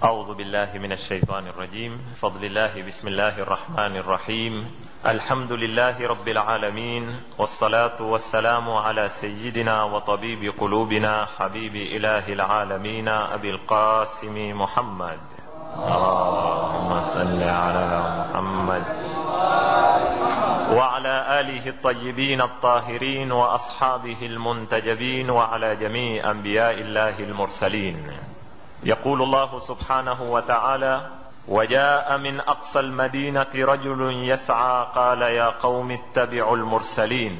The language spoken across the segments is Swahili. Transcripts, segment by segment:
أعوذ بالله من الشيطان الرجيم فضل الله بسم الله الرحمن الرحيم الحمد لله رب العالمين والصلاة والسلام على سيدنا وطبيب قلوبنا حبيب إله العالمين أبي القاسم محمد اللهم صل على محمد وعلى آله الطيبين الطاهرين وأصحابه المنتجبين وعلى جميع أنبياء الله المرسلين يقول الله سبحانه وتعالى وجاء من اقصى المدينه رجل يسعى قال يا قوم اتبعوا المرسلين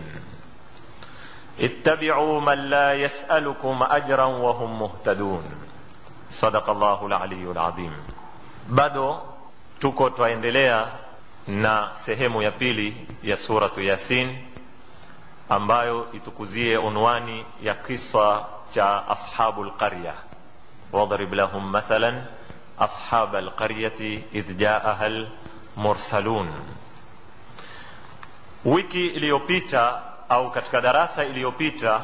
اتبعوا من لا يسالكم اجرا وهم مهتدون صدق الله العلي العظيم bado tuko twaendelea na sehemu ya pili ya suratu yasin ambayo itukuzie unwani ya kiswa cha ashabu lqarya واضرب لهم مثلا أصحاب القرية إذ جاءها المرسلون wiki iliyopita au katika darasa iliyopita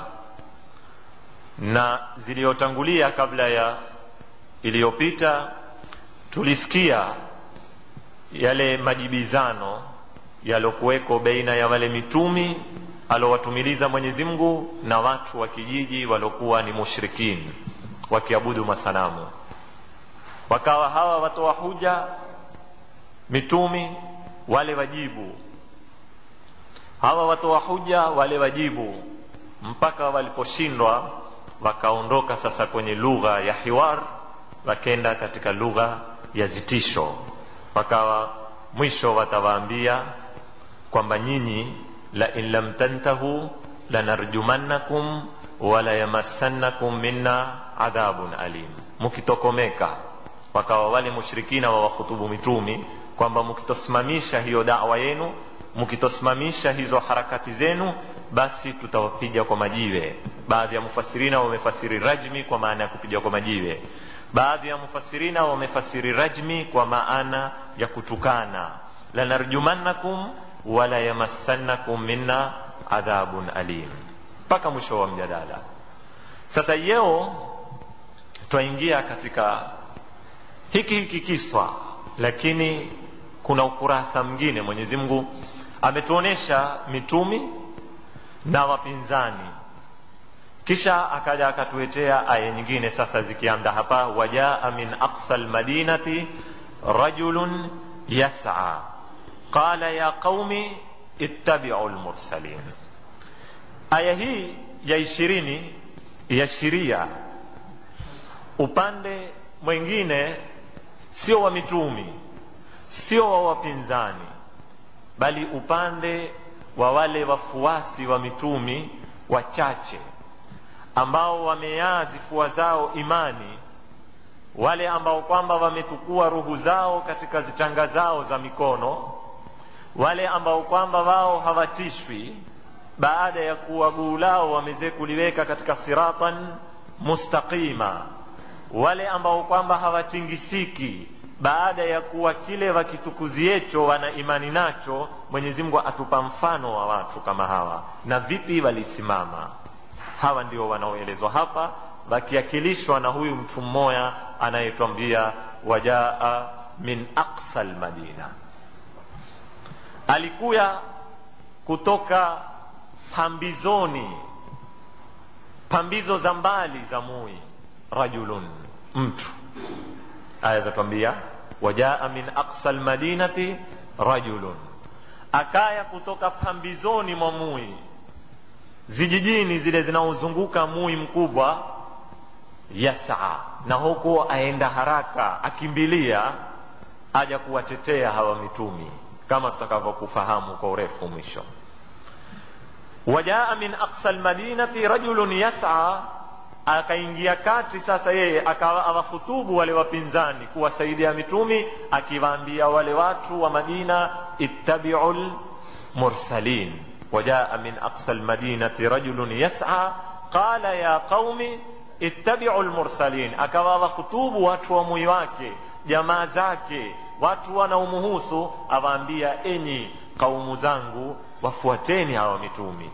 na ziliyotangulia kabla ya iliyopita tulisikia yale majibizano yalokuweko baina ya wale mitumi alowatumiliza mwenyezi mungu na watu wa kijiji waliokuwa ni mushrikini wakiabudu masanamu wakawa hawa watoa huja mitumi wale wajibu hawa watoa huja wale wajibu mpaka waliposhindwa wakaondoka sasa kwenye lugha ya hiwar wakenda katika lugha ya zitisho wakawa mwisho watawaambia kwamba nyinyi la in lam tantahu lanarjumannakum wala yamassannakum minna adhabun alim mukitokomeka wakawa wale mushrikina wa wakhutubu mitumi kwamba mukitosimamisha hiyo dawa yenu mukitosimamisha hizo harakati zenu basi tutawapiga kwa majiwe baadhi ya mufasirina wamefasiri rajmi kwa maana ya kupiga kwa majiwe baadhi ya mufasirina wamefasiri rajmi kwa maana ya kutukana lanarjumannakum wala yamassannakum minna adhabun alim mpaka mwisho wa mjadala sasa yeo twaingia katika hiki hiki kiswa lakini kuna ukurasa mwingine mwenyezi mungu ametuonyesha mitumi na wapinzani kisha akaja akatuletea aya nyingine sasa zikianda hapa wajaa min aqsa lmadinati rajulun yas'a qala ya qaumi ittabiu lmursalin aya hii ya ishirini yashiria upande mwingine sio wa mitumi sio wa wapinzani bali upande wa wale wafuasi wa mitumi wachache ambao wameyaa zifua zao imani wale ambao kwamba wametukua ruhu zao katika zichanga zao za mikono wale ambao kwamba wao hawatishwi baada ya kuwa guu lao wameze kuliweka katika siratan mustaqima wale ambao kwamba hawatingisiki baada ya kuwa kile wakitukuziecho wana imani nacho mwenyezi mungu atupa mfano wa watu kama hawa na vipi walisimama hawa ndio wanaoelezwa hapa wakiakilishwa na huyu mtu mmoja anayetwambia wajaa min aqsa lmadina alikuya kutoka pambizoni pambizo za mbali za mui rajulun mtu aya zatwambia wajaa min aqsa lmadinati rajulun akaya kutoka pambizoni mwa mui zijijini zile zinaozunguka mui mkubwa yasaa na huku aenda haraka akimbilia aja kuwatetea hawa mitumi kama tutakavyokufahamu kwa urefu mwisho wajaa min aqsa lmadinati rajulun yasa akaingia kati sasa yeye akawa awahutubu wale wapinzani kuwasaidia mitumi akiwaambia wale watu wa madina ittabiu lmursalin wajaa min aqsa lmadinati rajulun yasa qala ya qaumi ittabiu lmursalin akawa awahutubu watu wa mwi wake jamaa zake watu wanaomuhusu awaambia enyi kaumu zangu wafuateni hawa mitumi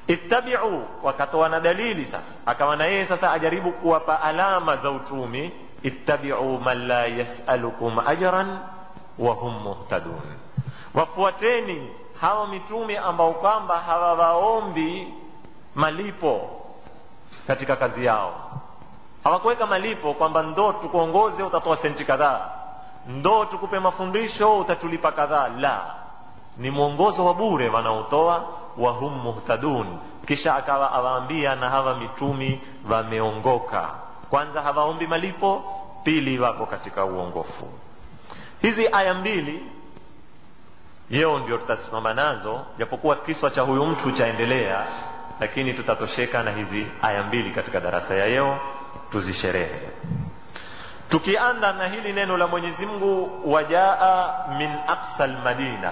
ittabiu wakatoa na dalili sasa akawa na yeye sasa ajaribu kuwapa alama za utumi ittabiu man la yasalukum ajran wa hum muhtadun wafuateni hawa mitume ambao kwamba hawawaombi malipo katika kazi yao hawakuweka malipo kwamba ndo tukuongoze utatoa senti kadhaa ndo tukupe mafundisho utatulipa kadhaa la ni mwongozo wa bure wanaotoa wahum muhtadun kisha akawa awaambia na hawa mitumi wameongoka kwanza hawaombi malipo pili wako katika uongofu hizi aya mbili yeo ndio tutasimama nazo japokuwa kiswa cha huyu mtu chaendelea lakini tutatosheka na hizi aya mbili katika darasa ya yeo tuzisherehe tukianza na hili neno la mwenyezi mungu wajaa min aqsa lmadina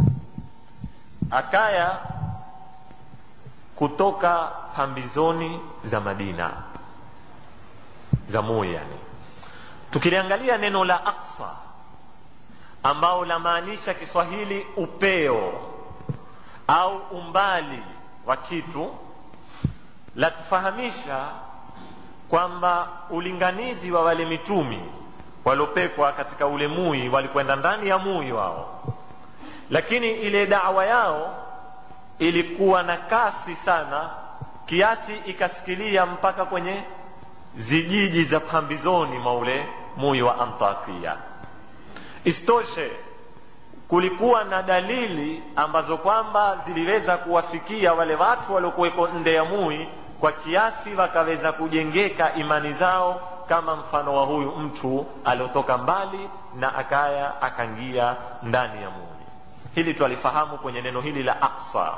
akaya kutoka pambizoni za madina za mui yani tukiliangalia neno la aqsa ambao lamaanisha kiswahili upeo au umbali wa kitu latufahamisha kwamba ulinganizi wa wale mitumi waliopekwa katika ule mui walikwenda ndani ya mui wao lakini ile dawa yao ilikuwa na kasi sana kiasi ikasikilia mpaka kwenye zijiji za pambizoni mwa ule mui wa antakia isitoshe kulikuwa na dalili ambazo kwamba ziliweza kuwafikia wale watu waliokuweko nde ya mui kwa kiasi wakaweza kujengeka imani zao kama mfano wa huyu mtu aliotoka mbali na akaya akaingia ndani ya mui hili twalifahamu kwenye neno hili la aqsa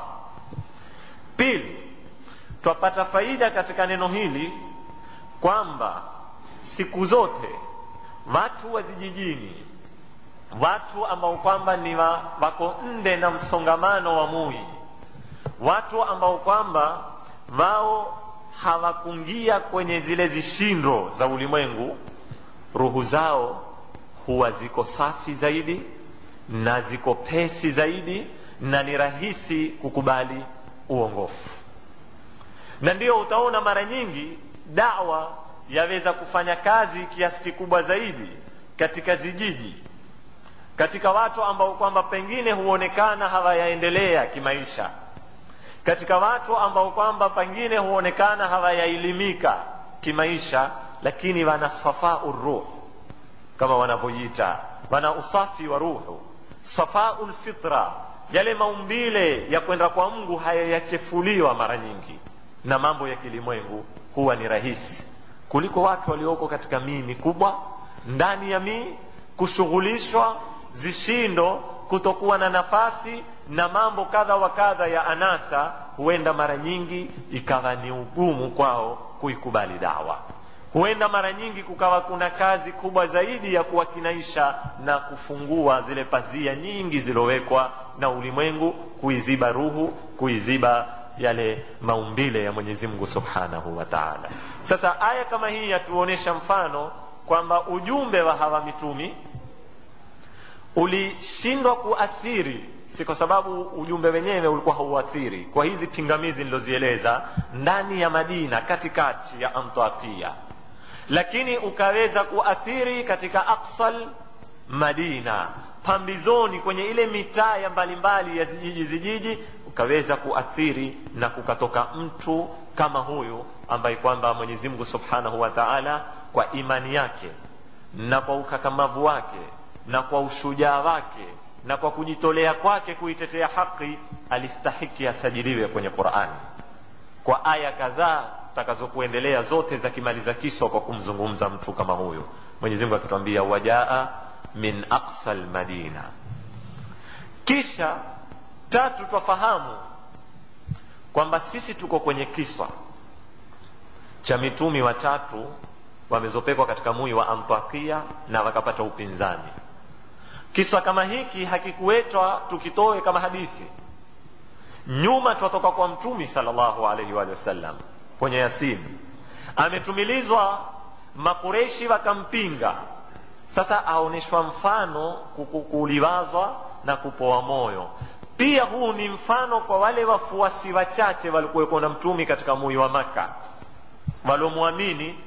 pili twapata faida katika neno hili kwamba siku zote watu wa vijijini watu ambao kwamba ni wa, wako nde na msongamano wa mui watu ambao kwamba wao hawakungia kwenye zile zishindo za ulimwengu ruhu zao huwa ziko safi zaidi na ziko pesi zaidi na ni rahisi kukubali uongofu na ndio utaona mara nyingi dawa yaweza kufanya kazi kiasi kikubwa zaidi katika zijiji katika watu ambao kwamba pengine huonekana hawayaendelea kimaisha katika watu ambao kwamba pengine huonekana hawayaelimika kimaisha lakini wana safau ruh kama wanavyoita wana usafi wa ruhu safau lfitra yale maumbile ya kwenda kwa mungu hayayachefuliwa mara nyingi na mambo ya kilimwengu huwa ni rahisi kuliko watu walioko katika mii mikubwa ndani ya mii kushughulishwa zishindo kutokuwa na nafasi na mambo kadha wa kadha ya anasa huenda mara nyingi ikawa ni ugumu kwao kuikubali dawa huenda mara nyingi kukawa kuna kazi kubwa zaidi ya kuwakinaisha na kufungua zile pazia nyingi zilowekwa na ulimwengu kuiziba ruhu kuiziba yale maumbile ya mwenyezi mungu subhanahu wa taala sasa aya kama hii yatuonyesha mfano kwamba ujumbe wa hawa mitumi ulishindwa kuathiri si kwa sababu ujumbe wenyewe ulikuwa hauathiri kwa hizi pingamizi nilozieleza ndani ya madina katikati ya antakia lakini ukaweza kuathiri katika aksal madina pambizoni kwenye ile mitaa ya mbalimbali ya zijiji zijiji ukaweza kuathiri na kukatoka mtu kama huyu ambaye kwamba mwenyezi mungu subhanahu wa taala kwa imani yake na kwa ukakamavu wake na kwa ushujaa wake na kwa kujitolea kwake kuitetea haki alistahiki asajiliwe kwenye qurani kwa aya kadhaa takazokuendelea zote za kimaliza kiswa kwa kumzungumza mtu kama huyu mwenyezi mungu akituambia wajaa min aqsa lmadina kisha tatu twafahamu kwamba sisi tuko kwenye kiswa cha mitumi watatu wamezopekwa katika mui wa antakia na wakapata upinzani kiswa kama hiki hakikuwetwa tukitoe kama hadithi nyuma twatoka kwa mtumi salllahu alaihi wa sallam kwenye yasini ametumilizwa makureshi wakampinga sasa aonyeshwa mfano kuliwazwa na kupoa moyo pia huu ni mfano kwa wale wafuasi wachache walikuweko na mtumi katika mui wa maka waliomwamini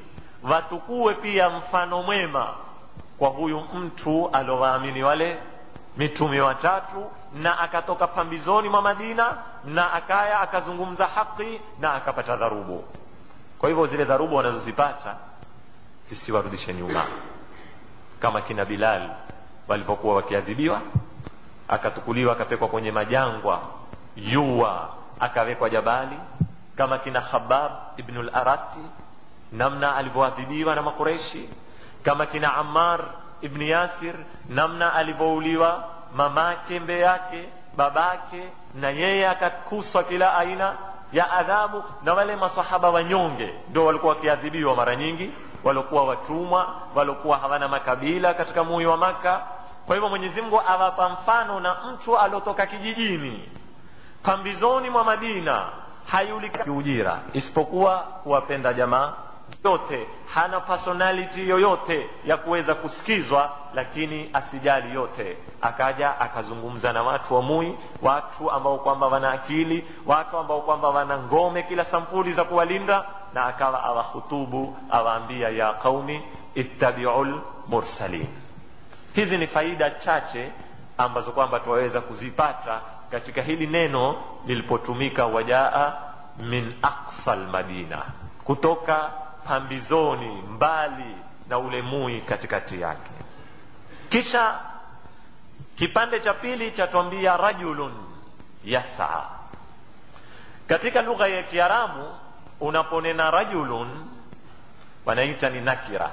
watukue pia mfano mwema kwa huyu mtu aliowaamini wale mitume watatu na akatoka pambizoni mwa madina na akaya akazungumza haki na akapata dharubu kwa hivyo zile dharubu wanazozipata zisiwarudishe nyuma kama kina bilal walivyokuwa wakiadhibiwa akatukuliwa akapekwa kwenye majangwa yua akawekwa jabali kama kina khabab ibnu larati namna alivyoadhibiwa na makureshi kama kina amar ibni yasir namna alivyouliwa mamake mbe yake babake na yeye akakuswa kila aina ya adhabu na wale masahaba wanyonge ndio walikuwa wakiadhibiwa mara nyingi waliokuwa watumwa waliokuwa hawana makabila katika mui wa maka kwa hivyo mwenyezi mungu awapa mfano na mtu aliotoka kijijini pambizoni mwa madina hayulika kiujira isipokuwa kuwapenda jamaa yote hana personality yoyote ya kuweza kusikizwa lakini asijali yote akaja akazungumza na watu wa mui watu ambao kwamba wana akili watu ambao kwamba wana ngome kila sampuli za kuwalinda na akawa awahutubu awaambia ya qaumi ittabiu lmursalin hizi ni faida chache ambazo kwamba twaweza kuzipata katika hili neno lilipotumika wajaa min aqsa lmadina kutoka pambizoni mbali na ule mui katikati yake kisha kipande cha pili chatwambia rajulun yasa katika lugha ya kiarabu unaponena rajulun wanaita ni nakira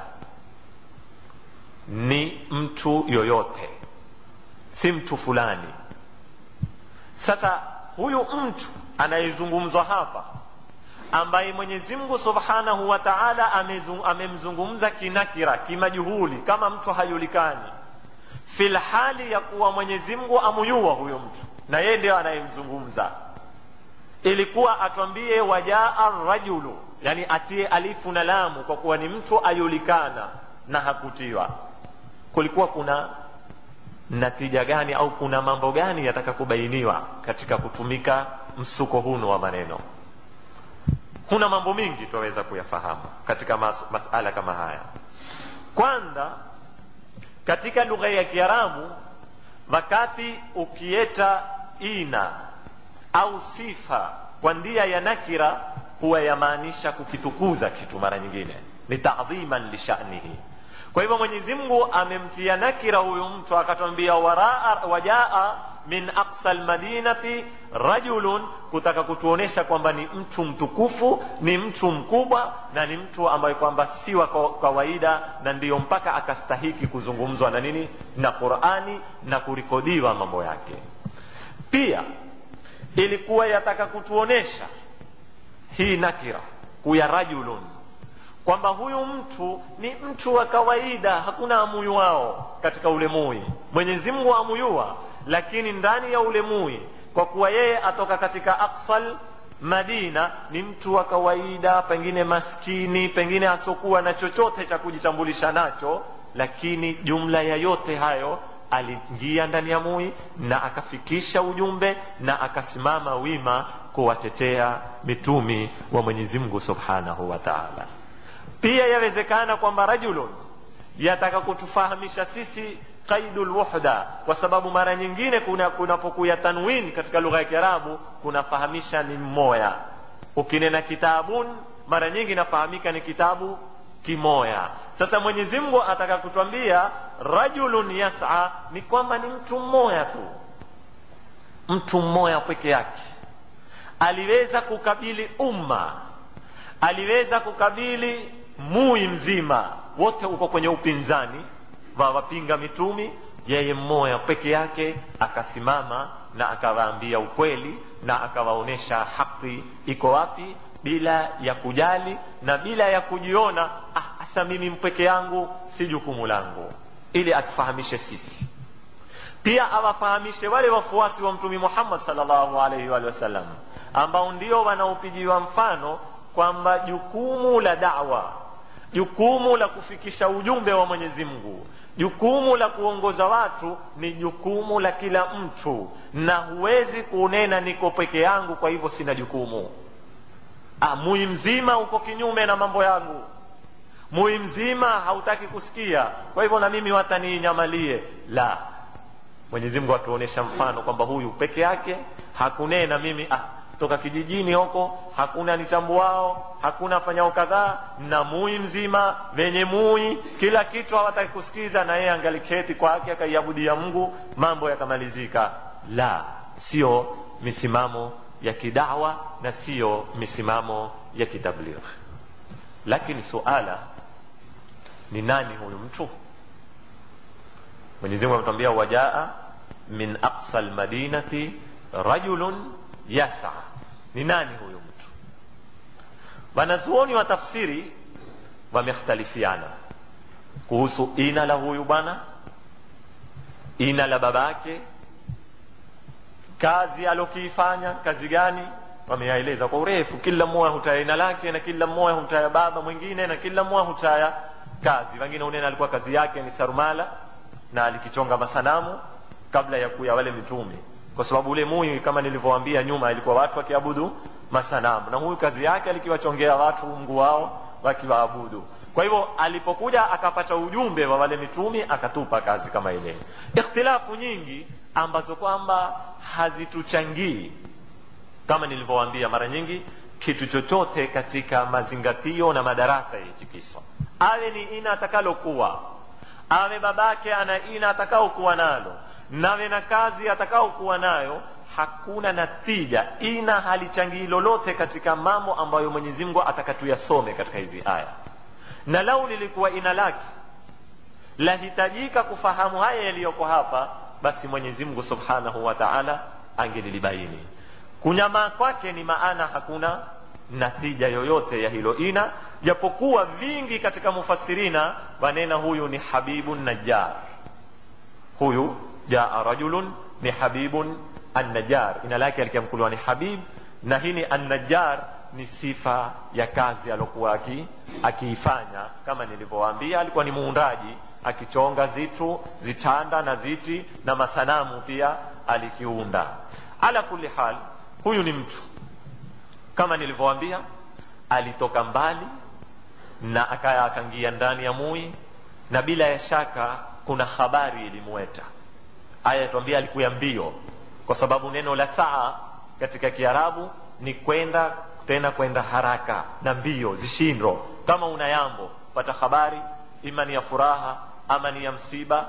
ni mtu yoyote si mtu fulani sasa huyu mtu anayezungumzwa hapa ambaye mwenyezi mungu subhanahu wa taala amemzungumza kinakira kimajuhuli kama mtu hayulikani filhali ya kuwa mwenyezi mungu amuyua huyo mtu na yeye ndio anayemzungumza ilikuwa atwambie wajaa rajulu yani atie alifu na lamu kwa kuwa ni mtu ayulikana na hakutiwa kulikuwa kuna natija gani au kuna mambo gani yataka kubainiwa katika kutumika msuko huno wa maneno kuna mambo mingi twaweza kuyafahamu katika mas masala kama haya kwanza katika lugha ya kiarabu wakati ukieta ina au sifa kwa ndia ya nakira huwa yamaanisha kukitukuza kitu mara nyingine ni tadhiman lishanihi kwa hivyo mwenyezi mungu amemtia nakira huyu mtu akatwambia wajaa min aqsa lmadinati rajulun kutaka kutuonesha kwamba ni mtu mtukufu ni mtu mkubwa na ni mtu ambaye kwamba si wa kawaida na ndiyo mpaka akastahiki kuzungumzwa na nini na qurani na kurikodiwa mambo yake pia ilikuwa yataka kutuonesha hii nakira kuya rajulun kwamba huyu mtu ni mtu wa kawaida hakuna amuyu wao katika ule mui mwenyezi mungu amuyua lakini ndani ya ule mui kwa kuwa yeye atoka katika aksal madina ni mtu wa kawaida pengine maskini pengine asiokuwa na chochote cha kujitambulisha nacho lakini jumla ya yote hayo aliingia ndani ya mui na akafikisha ujumbe na akasimama wima kuwatetea mitumi wa mwenyezi mungu subhanahu wa taala pia yawezekana kwamba rajulun yataka kutufahamisha sisi qaidu lwuhda kwa sababu mara nyingine kunapokuya kuna tanwin katika lugha ya kiarabu kunafahamisha ni mmoya ukinena kitabun mara nyingi inafahamika ni kitabu kimoya sasa mwenyezi mungu ataka kutwambia rajulun yasa ni kwamba ni mtu mmoya tu mtu mmoya peke yake aliweza kukabili umma aliweza kukabili mui mzima wote uko kwenye upinzani wa wapinga mitumi yeye mmoja peke yake akasimama na akawaambia ukweli na akawaonyesha haki iko wapi bila ya kujali na bila ya kujiona ah, hasa mimi mpeke yangu si jukumu langu ili atufahamishe sisi pia awafahamishe wale wafuasi wa mtumi muhammad salllahu alaihi wa wasallam ambao ndio wanaopigiwa mfano kwamba jukumu la dawa jukumu la kufikisha ujumbe wa mwenyezi mungu jukumu la kuongoza watu ni jukumu la kila mtu na huwezi kunena niko peke yangu kwa hivyo sina jukumu mui mzima uko kinyume na mambo yangu mui mzima hautaki kusikia kwa hivyo na mimi wataniinyamalie la mwenyezi mungu atuonyesha mfano kwamba huyu peke yake hakunena mimi ah, toka kijijini huko hakuna nitambuao hakuna afanyao kadhaa na mui mzima venye mui kila kitu hawataki kusikiza na yeye angaliketi kwake akaiabudia mungu mambo yakamalizika la sio misimamo ya kidawa na siyo misimamo ya kitabligh lakini suala ni nani huyu mtu mwenyezi mungu ametuambia wajaa min aqsa lmadinati rajulun yasa ni nani huyu mtu wanazuoni wa tafsiri wamekhtalifiana kuhusu ina la huyu bwana ina la babake kazi alokiifanya kazi gani wameyaeleza kwa urefu kila mmoja hutaya ina lake na kila mmoja hutaya baba mwingine na kila mmoja hutaya kazi wengine unena alikuwa kazi yake ni sarumala na alikichonga masanamu kabla ya kuya wale mitumi kwa sababu ule mui kama nilivyowaambia nyuma ilikuwa watu wakiabudu masanamu na huyu kazi yake alikiwachongea watu mungu wao wakiwaabudu kwa hivyo alipokuja akapata ujumbe wa wale mitumi akatupa kazi kama ile ikhtilafu nyingi ambazo kwamba hazituchangii kama nilivyowaambia mara nyingi kitu chochote katika mazingatio na madarasa ya hichi kiswa awe ni ina atakalokuwa awe babake ana ina atakaokuwa nalo nawe na kazi atakaokuwa nayo hakuna natija ina halichangii lolote katika mambo ambayo mwenyezi mungu atakatuyasome katika hizi aya na lau lilikuwa ina lake lahitajika kufahamu haya yaliyoko hapa basi mwenyezi mungu subhanahu wa taala angelilibaini kunyamaa kwake ni maana hakuna natija yoyote ya hilo ina japokuwa vingi katika mufasirina wanena huyu ni habibun najjar huyu jaa rajulun ni habibun annajar ina lake alikiamkuliwa ni habib na hii ni annajar ni sifa ya kazi aliokuwa akiifanya kama nilivyowaambia alikuwa ni muundaji akichonga zitu zitanda na ziti na masanamu pia alikiunda ala kuli hal huyu ni mtu kama nilivyowaambia alitoka mbali na akaya akangia ndani ya mui na bila ya shaka kuna habari ilimweta aya tuambia alikuya mbio kwa sababu neno la saa katika kiarabu ni kwenda tena kwenda haraka na mbio zishindo kama una yambo pata habari ima ni ya furaha ama ni ya msiba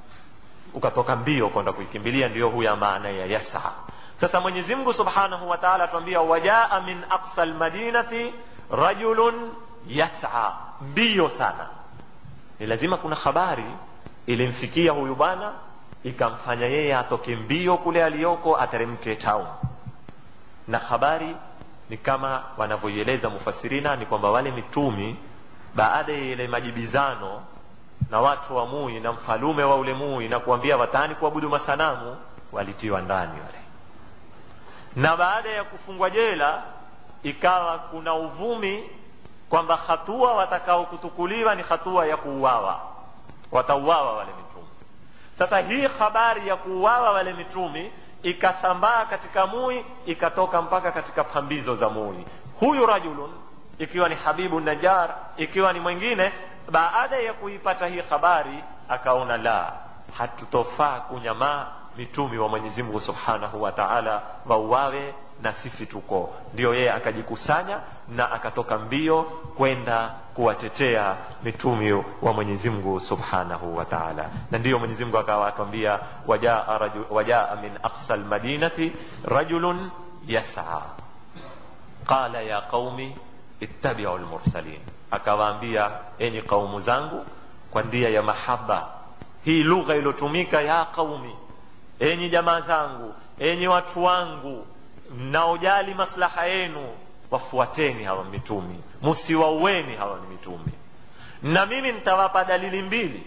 ukatoka mbio kwenda kuikimbilia ndiyo huya maana ya yasaa sasa mwenyezi mungu subhanahu wa taala atuambia wajaa min aqsa lmadinati rajulun yasa mbio sana ni lazima kuna habari ilimfikia huyu bwana ikamfanya yeye atoke mbio kule aliyoko ateremke town na habari ni kama wanavyoieleza mufasirina ni kwamba wale mitumi baada ya ile majibizano na watu wa mui na mfalume wa ule mui na kuambia watani kuabudu masanamu walitiwa ndani wale na baada ya kufungwa jela ikawa kuna uvumi kwamba hatua watakao kutukuliwa ni hatua ya kuuawa watauawa wale mitumi sasa hii habari ya kuuawa wale mitumi ikasambaa katika mui ikatoka mpaka katika pambizo za mui huyu rajulun ikiwa ni habibu najar ikiwa ni mwingine baada ya kuipata hii habari akaona la hatutofaa kunyamaa mitumi wa mwenyezi mungu subhanahu wa taala wauawe na sisi tuko ndio yeye akajikusanya na akatoka mbio kwenda kuwatetea mitumi wa mwenyezi mungu subhanahu wa taala na ndiyo mwenyezi mungu akawa atwambia wajaa, raju, wajaa min aqsa lmadinati rajulun yasaa qala ya qaumi ittabiu lmursalin akawaambia enyi kaumu zangu kwa ndia ya mahaba hii lugha iliyotumika ya qaumi enyi jamaa zangu enyi watu wangu mnaojali maslaha yenu wafuateni hawa mitumi musiwaueni hawa ni mitumi na mimi nitawapa dalili mbili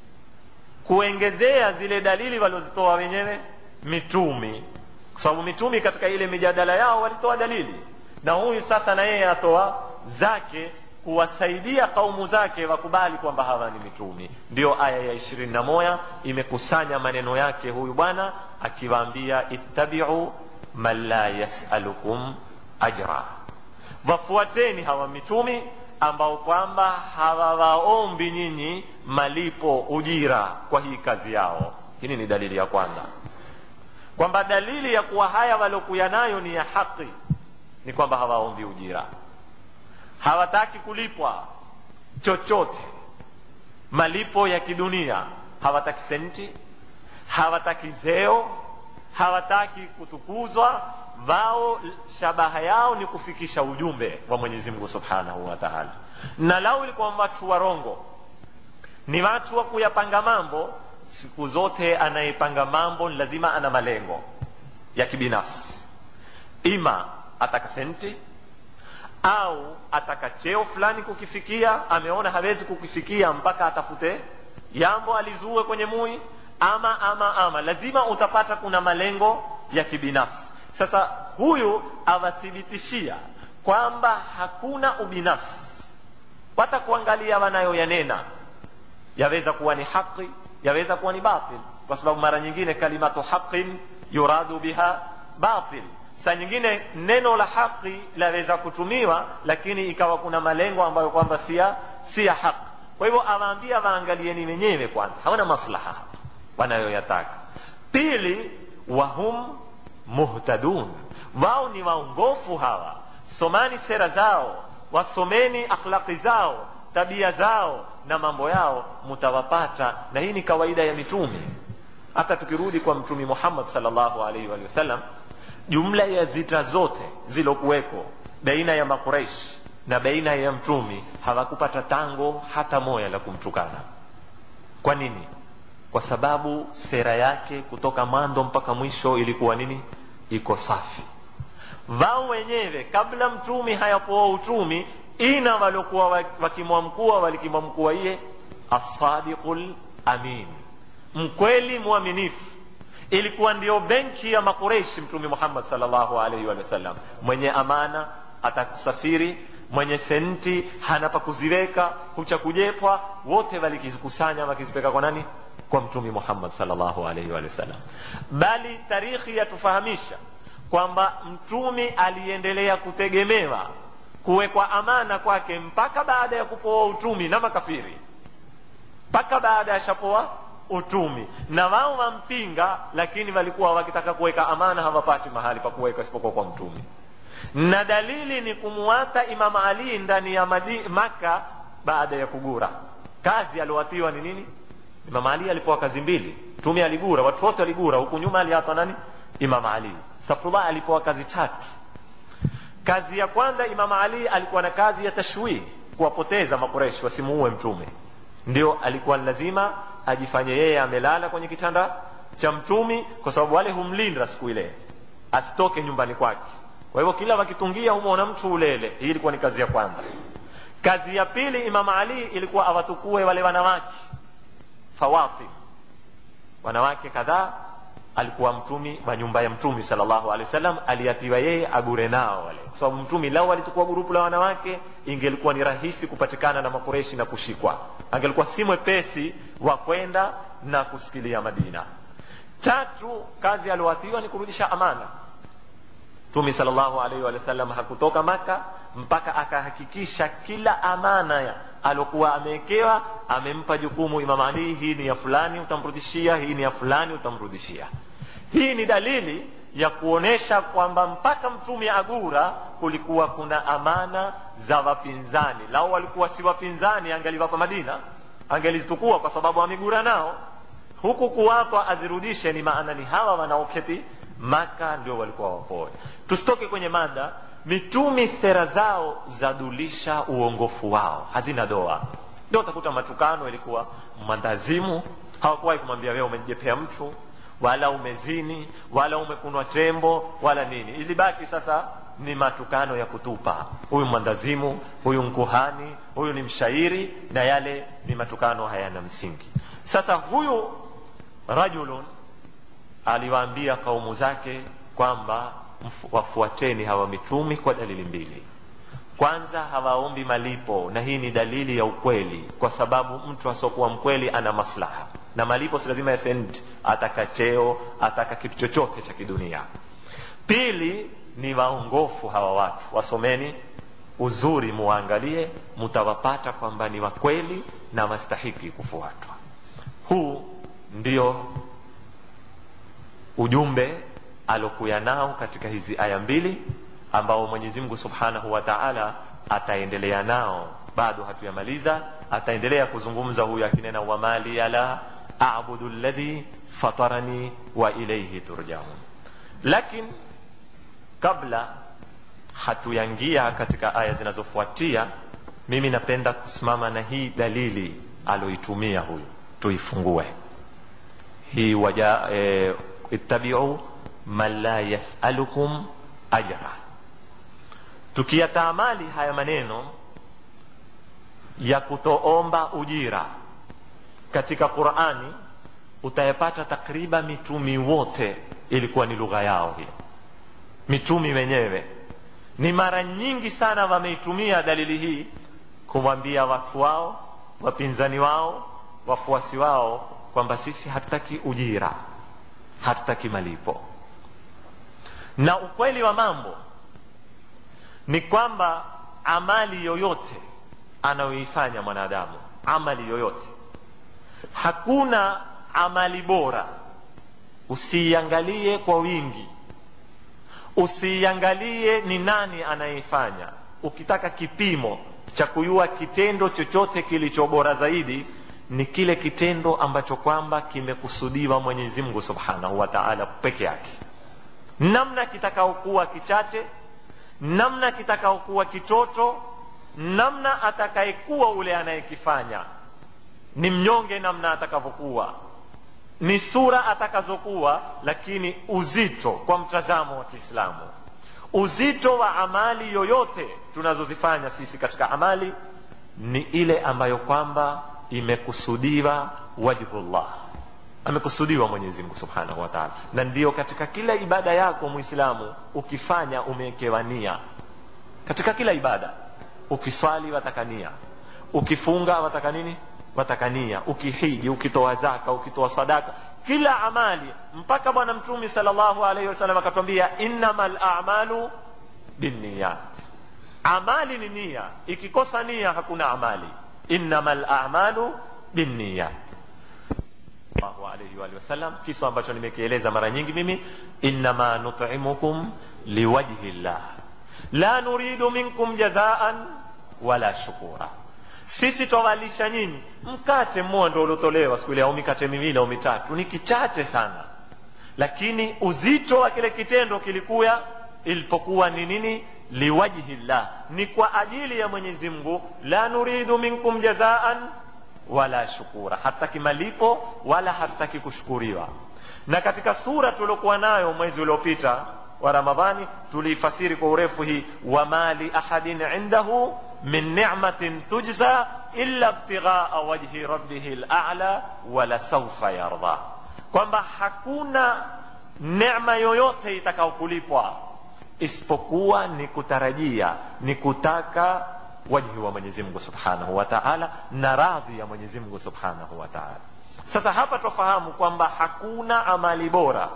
kuengezea zile dalili waliozitoa wenyewe mitumi kwa sababu mitumi katika ile mijadala yao walitoa dalili na huyu sasa na yeye atoa zake kuwasaidia kaumu zake wakubali kwamba hawa ni mitumi ndiyo aya ya ishirini na moja imekusanya maneno yake huyu bwana akiwaambia ittabiu man la yasalukum ajra wafuateni hawa mitumi ambao kwamba hawawaombi nyinyi malipo ujira kwa hii kazi yao hili ni dalili ya kwanza kwamba dalili ya kuwa haya waliokuya nayo ni ya haki ni kwamba hawaombi ujira hawataki kulipwa chochote malipo ya kidunia hawataki senti hawataki zeo hawataki kutukuzwa wao shabaha yao ni kufikisha ujumbe wa mwenyezi mungu subhanahu wa taala na lau ilikuwa watu warongo ni watu wa kuyapanga mambo siku zote anayepanga mambo ni lazima ana malengo ya kibinafsi ima ataka senti au ataka cheo fulani kukifikia ameona hawezi kukifikia mpaka atafute jambo alizue kwenye mui ama ama ama lazima utapata kuna malengo ya kibinafsi sasa huyu awathibitishia kwamba hakuna ubinafsi pata kuangalia wanayoyanena yaweza kuwa ni haqi yaweza kuwa ni batil kwa sababu mara nyingine kalimatu haqin yuradu biha batil saa nyingine neno la haqi laweza kutumiwa lakini ikawa kuna malengo ambayo kwamba sia si ya haqi kwa hivyo awaambia waangalieni wenyewe kwanza hawana maslaha hapa wanayoyataka pili wahum muhtadun wao ni waongofu hawa somani sera zao wasomeni akhlaqi zao tabia zao na mambo yao mutawapata na hii ni kawaida ya mitume hata tukirudi kwa mtumi muhammad salllahu alaihi wa sallam jumla ya zita zote zilokuweko baina ya makureish na baina ya mtumi hawakupata tango hata moya la kumtukana kwa nini kwa sababu sera yake kutoka mwanzo mpaka mwisho ilikuwa nini iko safi wao wenyewe kabla mtumi hayapoa utumi ina waliokuwa wakimwamkua walikimwamkua iye assadiqu lamin mkweli mwaminifu ilikuwa ndio benki ya makureishi mtume muhammad salllahu alaihi wa sallam mwenye amana atakusafiri mwenye senti hana pa kuziweka hucha kujepwa wote walikikusanya wakizipeka kwa nani kwa mtume muhammad salllahu alaihi wa sallam bali tarikhi yatufahamisha kwamba mtumi aliendelea kutegemewa kuwekwa amana kwake mpaka baada ya kupoa utumi na makafiri mpaka baada ya shapoa utumi na wao wampinga lakini walikuwa wakitaka kuweka amana hawapati mahali pa kuweka isipokuwa kwa mtumi na dalili ni kumwata imam ali ndani ya Madi, maka baada ya kugura kazi aliowatiwa ni nini imam ali alipewa kazi mbili mtume aligura watu wote waligura huku nyuma aliatwa nani imam ali safrullah alipewa kazi tatu kazi ya kwanza imam ali alikuwa na kazi ya tashwih kuwapoteza makureshi wasimuue mtume ndio alikuwa lazima ajifanye yeye amelala kwenye kitanda cha mtumi kwa sababu wale humlinda siku ile asitoke nyumbani kwake kwa hivyo kila wakitungia humwona mtu ulele hii ilikuwa ni kazi ya kwanza kazi ya pili imam ali ilikuwa awatukue wale wanawake fawatim wanawake kadhaa alikuwa mtumi wa nyumba ya mtumi salllahu alehi wasallam aliatiwa yeye agure nao wale kwa sababu mtumi lau alitukua gurupu la wanawake ingelikuwa ni rahisi kupatikana na makureshi na kushikwa angelikuwa si mwepesi wa kwenda na kusikilia madina tatu kazi alioatiwa ni kurudisha amana mtumi salllahu alaihi wa sallam hakutoka maka mpaka akahakikisha kila amana ya alokuwa amewekewa amempa jukumu imam ali hii ni ya fulani utamrudishia hii ni ya fulani utamrudishia hii ni dalili ya kuonesha kwamba mpaka mtume agura kulikuwa kuna amana za wapinzani lau walikuwa si wapinzani angeliwapa madina angelizitukua kwa sababu amegura nao huku kuwatwa azirudishe ni maana ni hawa wanaoketi maka ndio walikuwa wapoe tusitoke kwenye mada mitumi sera zao zadulisha uongofu wao hazina doa ndio utakuta matukano ilikuwa mwandazimu hawakuwahi kumwambia wewe umejepea mtu wala umezini wala umekunwa tembo wala nini ilibaki sasa ni matukano ya kutupa huyu mwandazimu huyu mkuhani huyu ni mshairi na yale ni matukano hayana msingi sasa huyu rajulun aliwaambia kaumu zake kwamba wafuateni hawa mitumi kwa dalili mbili kwanza hawaombi malipo na hii ni dalili ya ukweli kwa sababu mtu asiokuwa mkweli ana maslaha na malipo si lazima ya senti ataka cheo ataka kitu chochote cha kidunia pili ni waongofu hawa watu wasomeni uzuri muwaangalie mutawapata kwamba ni wakweli na wastahiki kufuatwa huu ndio ujumbe alokuya nao katika hizi aya mbili ambao mwenyezi mungu subhanahu wa taala ataendelea nao bado hatuyamaliza ataendelea kuzungumza huyu akinena wamali la abudu ladhi fatarani wa ilaihi turjaun lakin kabla hatuyangia katika aya zinazofuatia mimi napenda kusimama na hii dalili aloitumia huyu tuifungue hii waja e, ittabiu man la yasalukum ajra tukiyataamali haya maneno ya kutoomba ujira katika qurani utayapata takriban mitumi wote ilikuwa ni lugha yao hiyo mitumi wenyewe ni mara nyingi sana wameitumia dalili hii kumwambia watu wao wapinzani wao wafuasi wao kwamba sisi hatutaki ujira hatutaki malipo na ukweli wa mambo ni kwamba amali yoyote anayoifanya mwanadamu amali yoyote hakuna amali bora usiiangalie kwa wingi usiiangalie ni nani anayeifanya ukitaka kipimo cha kujua kitendo chochote kilicho bora zaidi ni kile kitendo ambacho kwamba kimekusudiwa mwenyezi mungu subhanahu wa taala peke yake namna kitakaokuwa kichache namna kitakaokuwa kitoto namna atakayekuwa ule anayekifanya ni mnyonge namna atakavyokuwa ni sura atakazokuwa lakini uzito kwa mtazamo wa kiislamu uzito wa amali yoyote tunazozifanya sisi katika amali ni ile ambayo kwamba imekusudiwa wajhullah amekusudiwa mwenyezi mungu subhanahu wa taala na ndiyo katika kila ibada yako mwislamu ukifanya umewekewa nia katika kila ibada ukiswali watakania ukifunga wataka nini watakania ukihiji ukitoa zaka ukitoa sadaka kila amali mpaka bwana mtume salllahu alaihi wasallam akatwambia innama lamalu binniyat amali ni nia ikikosa nia hakuna amali innama lamalu binniyat sallallahu alayhi wa alihi wasallam kiso ambacho nimekieleza mara nyingi mimi innama nut'imukum liwajhi llah la nuridu minkum jazaan wala shukura sisi twawalisha nyinyi mkate mmoja ndo uliotolewa siku ile au mikate miwili au mitatu ni kichache sana lakini uzito wa kile kitendo kilikuya ilipokuwa ni nini liwajhi llah ni kwa ajili ya mwenyezi mungu la nuridu minkum jazaan wala shukura hatutaki malipo wala hatutaki kushukuriwa na katika sura tuliokuwa nayo mwezi uliopita wa ramadhani tuliifasiri kwa urefu hii wama li ahadin indahu min ni'matin tujza illa ibtighaa wajhi rabbihi lala wala saufa yarda kwamba hakuna nema yoyote itakaokulipwa isipokuwa ni kutarajia ni kutaka wajhi wa mwenyezi mungu subhanahu wa taala na radhi ya mwenyezi mungu subhanahu wa taala sasa hapa twafahamu kwamba hakuna amali bora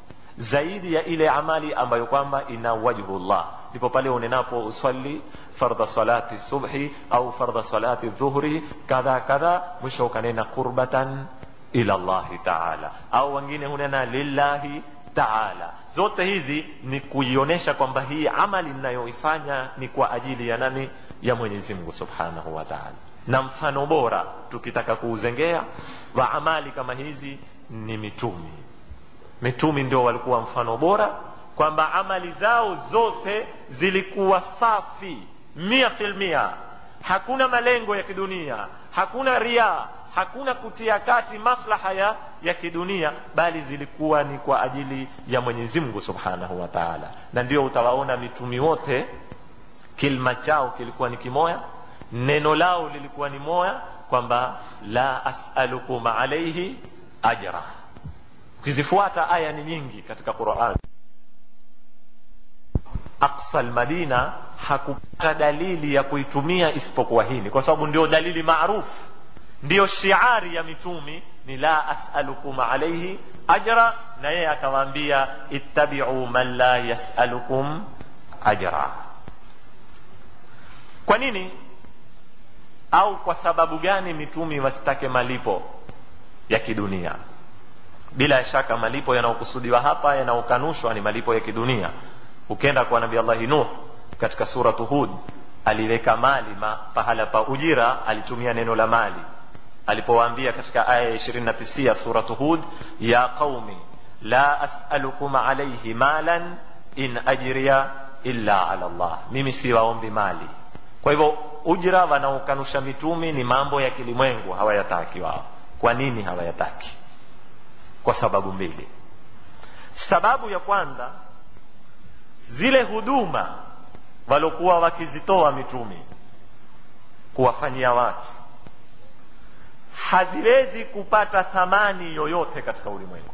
zaidi ya ile amali ambayo kwamba ina wajhullah ndipo pale unenapo uswali fardha salati subhi au fardha salati dhuhri kadha kadha mwisho ukanena qurbatan ila llahi taala au wengine hunena lillahi taala zote hizi ni kuionyesha kwamba hii amali ninayoifanya ni kwa ajili ya nani ya mwenyezi mungu subhanahu wa taala na mfano bora tukitaka kuuzengea wa amali kama hizi ni mitumi mitumi ndio walikuwa mfano bora kwamba amali zao zote zilikuwa safi mia filmia hakuna malengo ya kidunia hakuna ria hakuna kutia kati maslaha ya, ya kidunia bali zilikuwa ni kwa ajili ya mwenyezi mungu subhanahu wa taala na ndio utawaona mitumi wote kilma chao kilikuwa ni kimoya neno lao lilikuwa ni moya kwamba la asalukum alaihi ajra ukizifuata aya ni nyingi katika quran aqsa lmadina hakupata dalili ya kuitumia isipokuwa hili kwa sababu ndio dalili maarufu ndiyo shiari ya mitumi ni la asalukum alaihi ajra na yeye akawaambia ittabiu man la yasalukum ajra kwa nini au kwa sababu gani mitumi wasitake malipo ya kidunia bila shaka malipo yanayokusudiwa hapa yanayokanushwa ni malipo ya kidunia ukenda kwa nabii allahi nuh katika suratu hud aliweka mali ma, pahala pa ujira alitumia neno la mali alipowaambia katika aya ya ishirini na tisia suratu hud ya qaumi la asalukum alaihi malan in ajriya illa ala llah mimi siwaombi mali kwa hivyo ujra wanaokanusha mitumi ni mambo ya kilimwengu hawayataki wao kwa nini hawayataki kwa sababu mbili sababu ya kwanza zile huduma walokuwa wakizitoa mitumi kuwafanyia watu haziwezi kupata thamani yoyote katika ulimwengu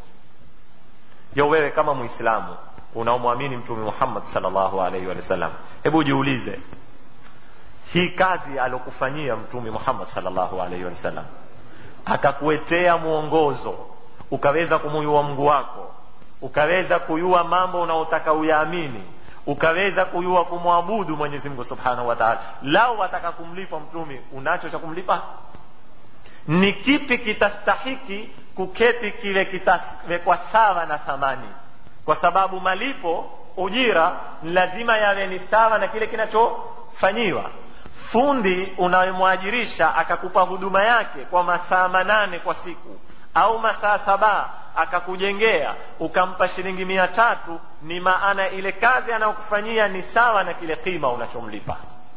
yo wewe kama mwislamu unaomwamini mtume muhammad salllahu alaihi wa sallam hebu jiulize hii kazi alokufanyia mtume muhammad salllahu alaihi wa sallam akakuetea mwongozo ukaweza kumuyua mungu wako ukaweza kuyua mambo unaotaka uyaamini ukaweza kuyua kumwabudu mwenyezi mungu subhanahu wa taala lao wataka kumlipa mtume unacho cha kumlipa ni kipi kitastahiki kuketi kile kitawekwa sawa na thamani kwa sababu malipo ujira ni lazima yawe ni sawa na kile kinachofanyiwa fundi unayemwajirisha akakupa huduma yake kwa masaa manane kwa siku au masaa saba akakujengea ukampa shilingi mia tatu ni maana ile kazi anayokufanyia ni sawa na kile kima unachomlipa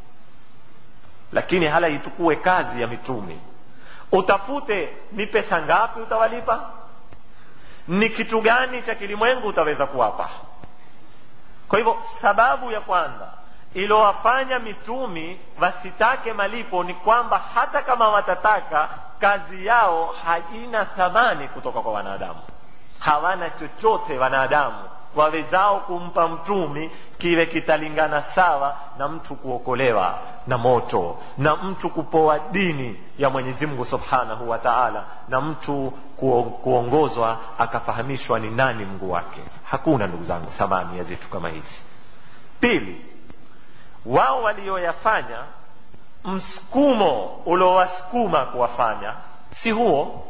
lakini hala itukue kazi ya mitumi utafute ni pesa ngapi utawalipa ni kitu gani cha kilimwengu utaweza kuwapa kwa hivyo sababu ya kwanza ilowafanya mitumi wasitake malipo ni kwamba hata kama watataka kazi yao haina thamani kutoka kwa wanadamu hawana chochote wanadamu wawezao kumpa mtumi kiwe kitalingana sawa na mtu kuokolewa na moto na mtu kupoa dini ya mwenyezi mungu subhanahu wa taala na mtu kuongozwa akafahamishwa ni nani mungu wake hakuna ndugu zangu thamani ya vitu kama hizi pili wao walioyafanya msukumo uliowasukuma kuwafanya si huo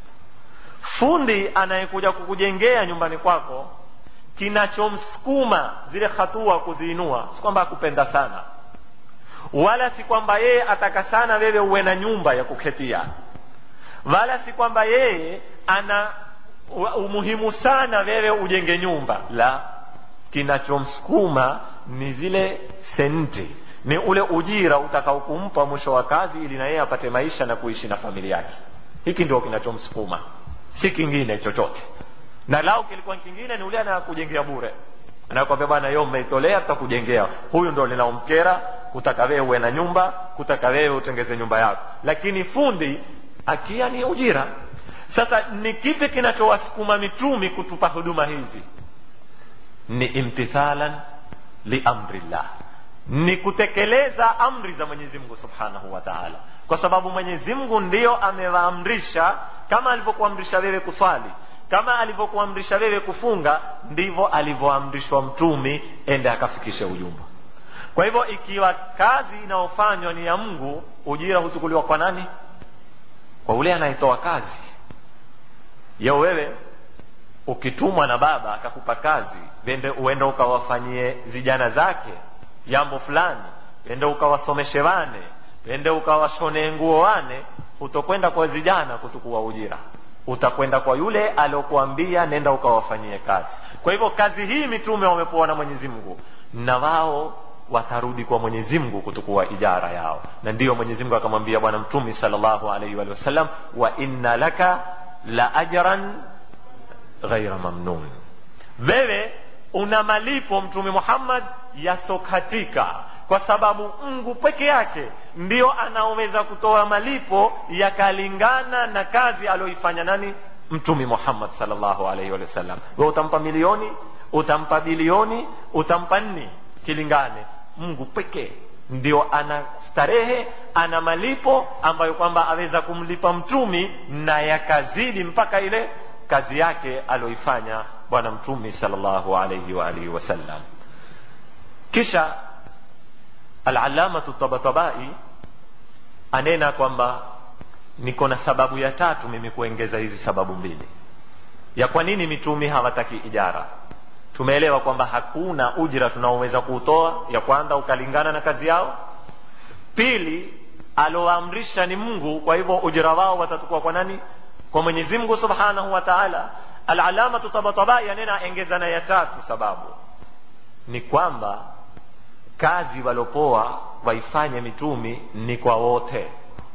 fundi anayekuja kukujengea nyumbani kwako kinachomsukuma zile hatua kuziinua si kwamba akupenda sana wala si kwamba yeye ataka sana wewe uwe na nyumba ya kuketia wala si kwamba yeye ana umuhimu sana wewe ujenge nyumba la kinachomsukuma ni zile senti ni ule ujira utakaokumpa mwisho wa kazi ili na yeye apate maisha na kuishi na familia yake hiki ndio kinachomsukuma si kingine chochote na lao kilikuwa kingine ni ule anakujengea bure anakwambia bwana yo mmeitolea tutakujengea huyu ndo linaomkera kutaka wewe uwe na nyumba kutaka wewe utengeze nyumba yako lakini fundi akia ni ujira sasa ni kipi kinachowasukuma mitumi kutupa huduma hizi ni imtithalan liamrillah ni kutekeleza amri za mwenyezi mungu subhanahu wa taala kwa sababu mwenyezi mungu ndiyo amewaamrisha kama alivyokuamrisha wewe kuswali kama alivyokuamrisha wewe kufunga ndivyo alivyoamrishwa mtumi ende akafikishe ujumbe kwa hivyo ikiwa kazi inayofanywa ni ya mungu ujira huchukuliwa kwa nani kwa ule anayetoa kazi yo wewe ukitumwa na baba akakupa kazi vende uende ukawafanyie vijana zake jambo fulani ende ukawasomeshe wane ende ukawashonee nguo wane utokwenda kwa vijana kutukua ujira utakwenda kwa yule aliokuambia nenda ukawafanyie kazi kwa hivyo kazi hii mitume wamepewa na mwenyezi mungu na wao watarudi kwa mwenyezi mungu kutukua ijara yao na ndiyo mwenyezi mungu akamwambia bwana mtume salllahu alaihi wa sallam wa inna laka la ajran ghaira mamnun wewe una malipo mtume muhammad yasokatika kwa sababu mungu peke yake ndio anaoweza kutoa malipo yakalingana na kazi aliyoifanya nani mtume muhammad salllahu alaihi wa sallam we utampa milioni utampa bilioni utampa nni kilingane mungu pekee ndio ana starehe ana malipo ambayo kwamba aweza kumlipa mtumi na yakazidi mpaka ile kazi yake aliyoifanya bwana mtumi salllahu alaihi waalihi wasallam kisha alalamatu tabatabai anena kwamba niko na sababu ya tatu mimi kuengeza hizi sababu mbili ya kwa nini mitumi hawataki ijara tumeelewa kwamba hakuna ujira tunaoweza kuutoa ya kwanza ukalingana na kazi yao pili aloamrisha ni mungu kwa hivyo ujira wao watatukua kwa nani kwa mwenyezi mungu subhanahu wa taala alalamatu tabatabai anena engeza na ya tatu sababu ni kwamba kazi walopoa waifanye mitumi ni kwa wote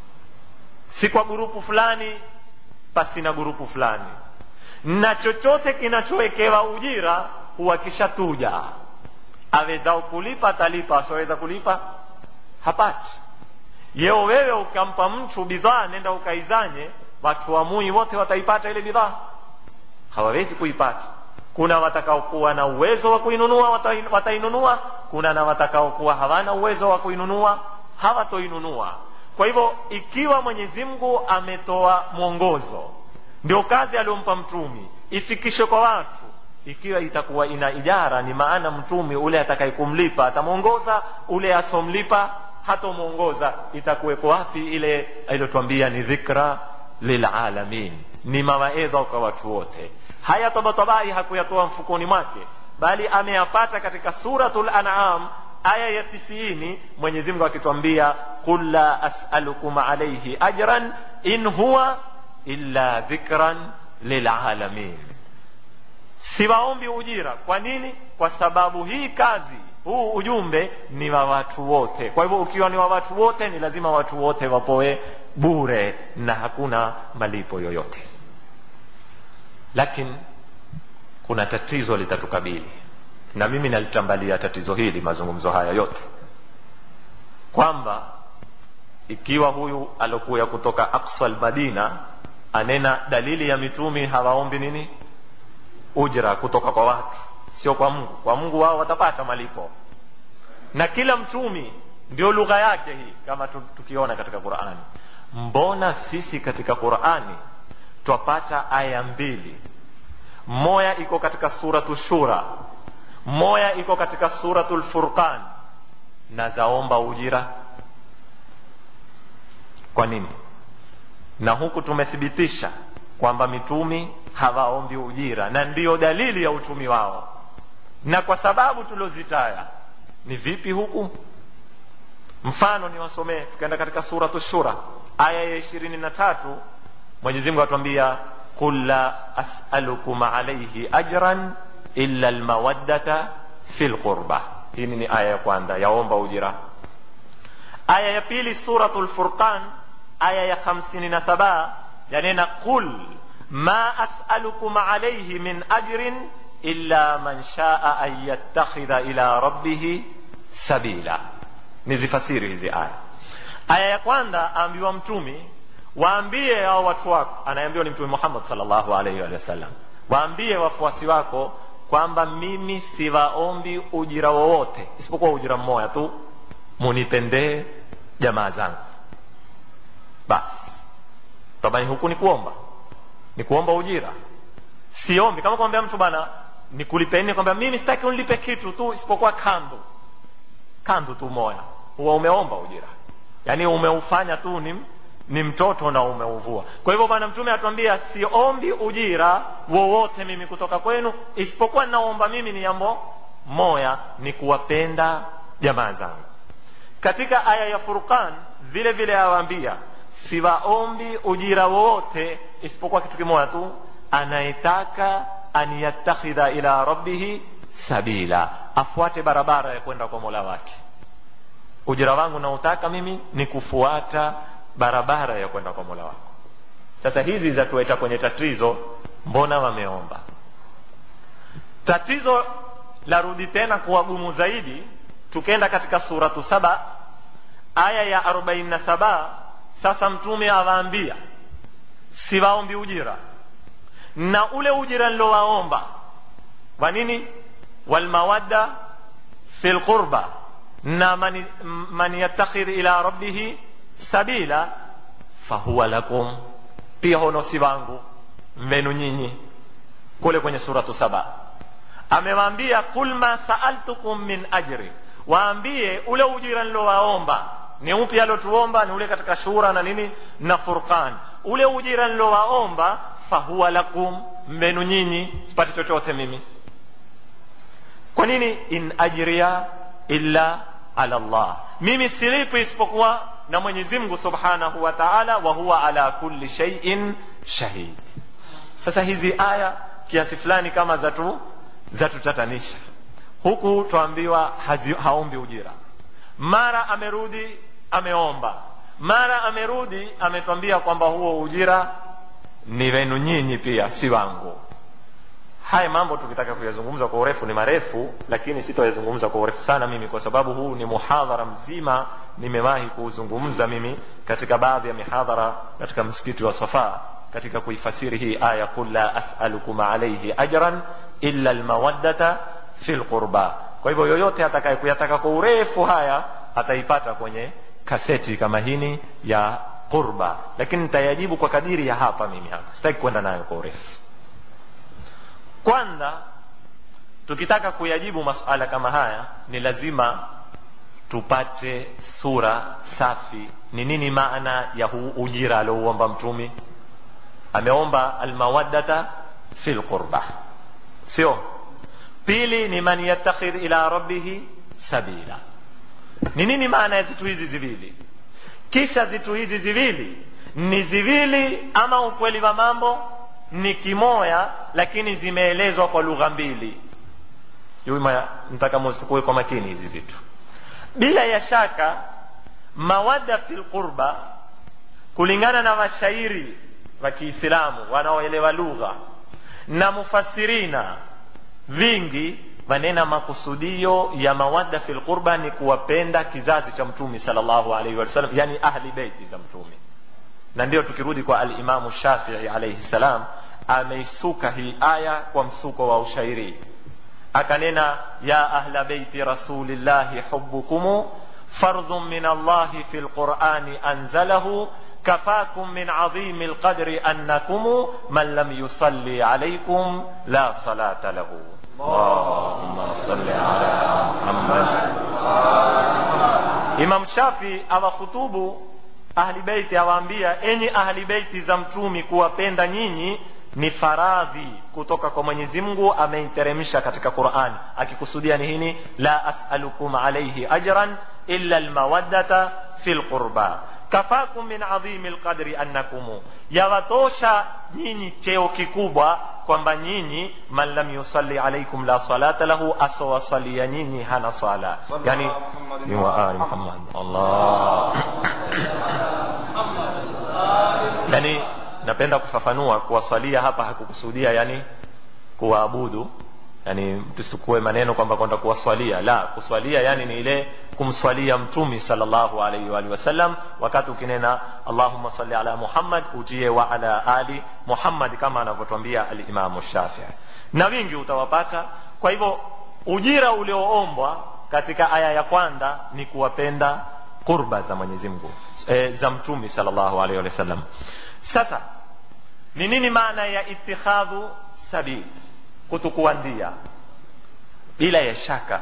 si kwa gurupu fulani pasi na gurupu fulani na chochote kinachowekewa ujira huwa kishatuja awezao kulipa atalipa asioweza kulipa hapati yeo wewe ukampa mtu bidhaa nenda ukaizanye watu wamui wote wataipata ile bidhaa hawawezi kuipata kuna watakaokuwa na uwezo wa kuinunua watain- watainunua kuna na watakaokuwa hawana uwezo wa kuinunua hawatoinunua kwa hivyo ikiwa mwenyezi mungu ametoa mwongozo ndio kazi aliyompa mtumi ifikishwe kwa watu ikiwa itakuwa ina ijara ni maana mtumi ule atakaye kumlipa atamwongoza ule asomlipa hatomwongoza itakuweko wapi ile iliyotwambia ni dhikra lilalamin ni mawaedha kwa watu wote haya tabatabai hakuyatoa mfukoni mwake bali ameyapata katika suratul an'am aya ya tisiini mwenyezi mungu akitwambia qul la asalukum alaihi ajran in huwa illa dhikran lilalamin siwaombi ujira kwa nini kwa sababu hii kazi huu ujumbe ni wa watu wote kwa hivyo ukiwa ni wa watu wote ni lazima watu wote wapoe bure na hakuna malipo yoyote lakini kuna tatizo litatukabili na mimi nalitambalia tatizo hili mazungumzo haya yote kwamba ikiwa huyu alokuya kutoka aqsa lmadina anena dalili ya mitumi hawaombi nini ujra kutoka kwa watu sio kwa mungu kwa mungu wao watapata malipo na kila mtumi ndio lugha yake hii kama tu- tukiona katika qurani mbona sisi katika qurani twapata aya mbili moya iko katika suratu shura moya iko katika suratu lfurqan na zaomba ujira kwa nini na huku tumethibitisha kwamba mitumi hawaombi ujira na ndiyo dalili ya utumi wao na kwa sababu tuliozitaya ni vipi huku mfano niwasomee tukaenda katika suratu shura aya ya ishirini na tatu mwenyezimungu atuambia qul la asalukum alaihi ajran illa lmawaddata fi lqurba hii ni aya ya kwanza yaomba ujira aya ya pili suratu lfurqan aya ya hamsini na saba yanena qul ma asalukum alaihi min ajrin illa man shaa an yattakhidha ila rabbihi sabila nizifasiri hizi aya aya ya kwanza aambiwa mtumi waambie hao watu wako anayeambiwa ni mtume muhammad salllahu alaihi wa sallam waambie wafuasi wako kwamba mimi siwaombi ujira wowote isipokuwa ujira mmoja tu munipendee jamaa zangu basi tabani huku ni kuomba ni kuomba ujira siombi kama kwambia mtu bana nikulipeni kwambia mimi sitaki unilipe kitu tu isipokuwa kandu kandu tu moya huwa umeomba ujira yaani umeufanya tu ni, ni mtoto na umeuvua kwa hivyo bwana mtume atuambia siombi ujira wowote mimi kutoka kwenu isipokuwa naomba mimi ni jambo moya ni kuwapenda jamaa zangu katika aya ya furqan vile vile awaambia siwaombi ujira wowote isipokuwa kitu kimoja tu anayetaka an yattakhidha ila rabbihi sabila afuate barabara ya kwenda kwa mola wake ujira wangu nautaka mimi ni kufuata barabara ya kwenda kwa mola wako sasa hizi zatueta kwenye tatizo mbona wameomba tatizo larudi tena kuwa gumu zaidi tukenda katika suratu saba aya ya arobaini na saba sasa mtume awaambia siwaombi ujira na ule ujira nilowaomba wa nini walmawadda fi lqurba na man, man yattakhidh ila rabbihi sabila fahuwa lakum pia hono si wangu mmenu nyinyi kule kwenye suratu saba amewaambia qul ma saaltukum min ajri waambie ule ujira nilowaomba ni upi alotuomba ni ule katika shura na nini na furqan ule ujira nilowaomba fahuwa lakum mbenu nyinyi sipati chochote mimi kwa nini in ajria illa ala llah mimi silipi isipokuwa na mwenyezi mungu subhanahu wa taala wa huwa ala kulli shaiin shahid sasa hizi aya kiasi fulani kama zatu zatutatanisha huku twaambiwa haombi ujira mara amerudi ameomba mara amerudi ametwambia kwamba huo ujira ni wenu nyinyi pia si wangu haya mambo tukitaka kuyazungumza kwa urefu ni marefu lakini sitayazungumza kwa urefu sana mimi kwa sababu huu ni muhadhara mzima nimewahi kuuzungumza mimi katika baadhi ya mihadhara katika msikiti wa safa katika kuifasiri hii aya qul la asalukum alaihi ajran illa lmawaddata fi lqurba kwa hivyo yoyote atakaye kuyataka kwa urefu haya ataipata kwenye kaseti kama hini ya qurba lakini nitayajibu kwa kadiri ya hapa mimi hapa sitaki kwenda nayo kwa urefu kwanza tukitaka kuyajibu masuala kama haya ni lazima tupate sura safi ni nini maana ya huu ujira aliouomba mtumi ameomba almawaddata fi lqurba sio pili ni man yattakhidh ila rabbihi sabila ni nini maana ya zitu hizi ziwili kisha zitu hizi ziwili ni ziwili ama ukweli wa mambo ni kimoya lakini zimeelezwa kwa lugha mbili nataka muzikue kwa makini hizi zitu bila ya shaka mawadda fi lqurba kulingana na mashairi wa kiislamu wanaoelewa lugha na mufasirina vingi manena makusudio ya mawadda fi lqurba ni kuwapenda kizazi cha mtumi salllahu alaihi wasallam yani ahli beiti za mtumi na ndio tukirudi kwa alimamu shafii alaihi salam ameisuka hii aya kwa msuko wa ushairi akanena ya ahla beiti rasulillahi hubukumu fardhun min allahi fi lqurani anzalahu كفاكم من عظيم القدر أنكم من لم يصلي عليكم لا صلاة له اللهم صل على محمد Imam Shafi awakhutubu ahli beiti, awaambia enyi ahli beiti za mtumi, kuwapenda nyinyi ni faradhi kutoka kwa Mwenyezi Mungu, ameiteremsha katika Qur'ani, akikusudia ni hini, la as'alukum alayhi ajran illa almawaddata fil qurba kafakum min adhimi lqadri annakum, yawatosha nyinyi cheo kikubwa kwamba nyinyi man lam yusalli alaikum la salata lahu, asowasalia nyinyi hana sala. Yani ni wa ali Muhammad Allah yani napenda kufafanua kuwasalia hapa hakukusudia yani kuwaabudu yani tusikue maneno kwamba kwenda kuwaswalia la kuswalia yani ni ile kumswalia mtumi salllahu alaihi waalihi wasallam wakati ukinena allahumma salli ala muhammad utie wa ala ali muhammad kama anavyotwambia alimamu shafii na wingi utawapata kwa hivyo ujira ulioombwa katika aya ya kwanza ni kuwapenda qurba za mwenyezi mungu e, za mtumi salllahu alaihi wasallam sasa ni nini maana ya itikhadhu sabili kutukuandia bila ya shaka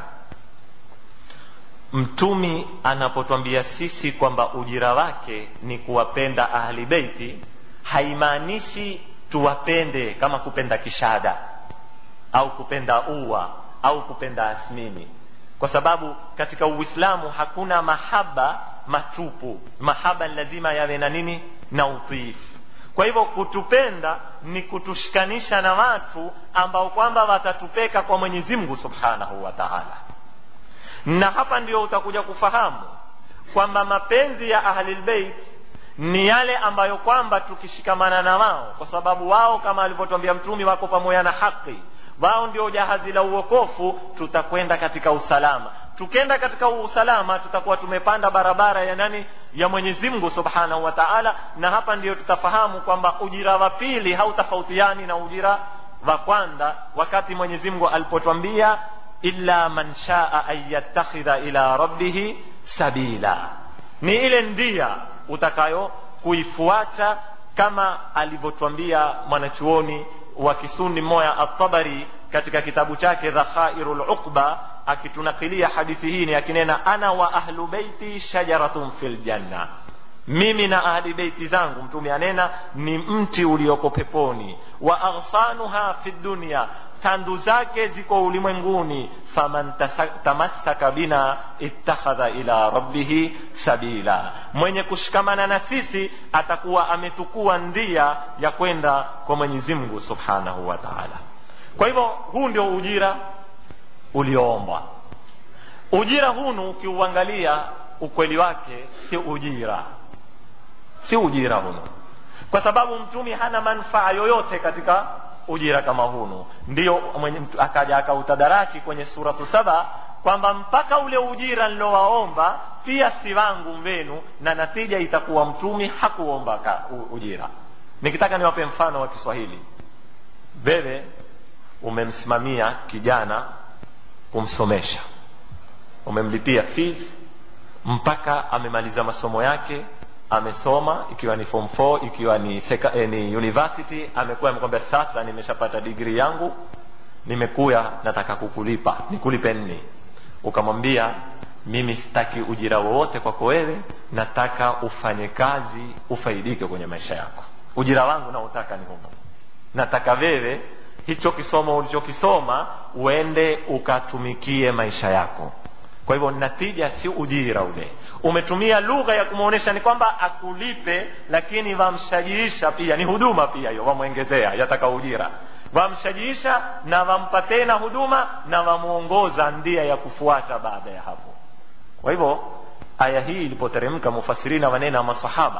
mtumi anapotwambia sisi kwamba ujira wake ni kuwapenda ahli beiti haimaanishi tuwapende kama kupenda kishada au kupenda ua au kupenda asmini kwa sababu katika uislamu hakuna mahaba matupu mahaba lazima yawe na nini na utiifu kwa hivyo kutupenda ni kutushikanisha na watu ambao kwamba watatupeka kwa mwenyezi mungu subhanahu wa taala na hapa ndio utakuja kufahamu kwamba mapenzi ya ahlilbeit ni yale ambayo kwamba tukishikamana na wao kwa sababu wao kama alivyotwambia mtumi wako pamoja na haki wao ndio jahazi la uokofu tutakwenda katika usalama tukenda katika usalama tutakuwa tumepanda barabara ya nani ya mwenyezi mungu subhanahu wa taala na hapa ndio tutafahamu kwamba ujira wa pili hautafautiani na ujira wa kwanza wakati mwenyezi mungu alipotwambia illa man shaa an yattakhidha ila rabbihi sabila ni ile ndia utakayo kuifuata kama alivyotwambia mwanachuoni wa kisuni moya atabari katika kitabu chake dhakhairu luqba akitunakilia hadithi hii ni akinena ana wa ahlu beiti shajaratun fil janna mimi na ahli beiti zangu mtume anena ni mti ulioko peponi wa aghsanuha fi dunya tandu zake ziko ulimwenguni faman tamassaka bina ittakhadha ila rabbihi sabila mwenye kushikamana na sisi atakuwa ametukua ndia ya kwenda kwa mwenyezi mungu subhanahu wa taala kwa hivyo huu ndio ujira ulioombwa ujira hunu ukiuangalia ukweli wake si ujira si ujira hunu kwa sababu mtumi hana manufaa yoyote katika ujira kama hunu ndio akaja akautadaraki kwenye suratu saba kwamba mpaka ule ujira nilowaomba pia si wangu mvenu na natija itakuwa mtumi hakuomba ka, u, ujira nikitaka niwape mfano wa kiswahili wewe umemsimamia kijana kumsomesha umemlipia fees mpaka amemaliza masomo yake amesoma ikiwa ni form 4 ikiwa ni, seka, eh, ni university amekuwa amekwambia sasa nimeshapata digri yangu nimekuya nataka kukulipa nikulipe nini ukamwambia mimi sitaki ujira wowote kwako wewe nataka ufanye kazi ufaidike kwenye maisha yako ujira wangu naotaka ni humo nataka wewe hicho kisomo ulichokisoma uende ukatumikie maisha yako kwa hivyo natija si ujira ule umetumia lugha ya kumwonyesha ni kwamba akulipe lakini wamshajiisha pia ni huduma pia hiyo wamwongezea yataka ujira wamshajiisha na wampa tena huduma na wamwongoza ndia ya kufuata baada ya hapo kwa hivyo aya hii ilipoteremka mufasirina wanena masahaba